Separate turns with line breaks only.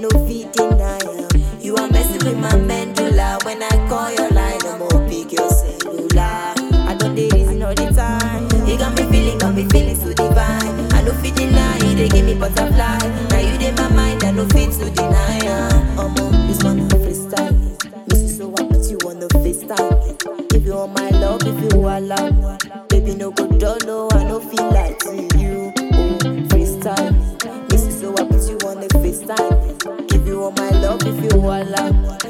no fit deny am. You are messing with my medulla when I call your line. I'm up pick your cellular. I don't dey reason all the time. You got me feeling, got me feeling so divine. I no fit deny it, they give me butterfly. Now you in my mind, I no fit to deny am. Omo, this one a freestyle. Miss you so I put you on the FaceTime. If you want my love, if you allow, baby no go dull, no I no feel like to you. Oh, freestyle. Miss you so I put you on the FaceTime. If you want my love, if you allow,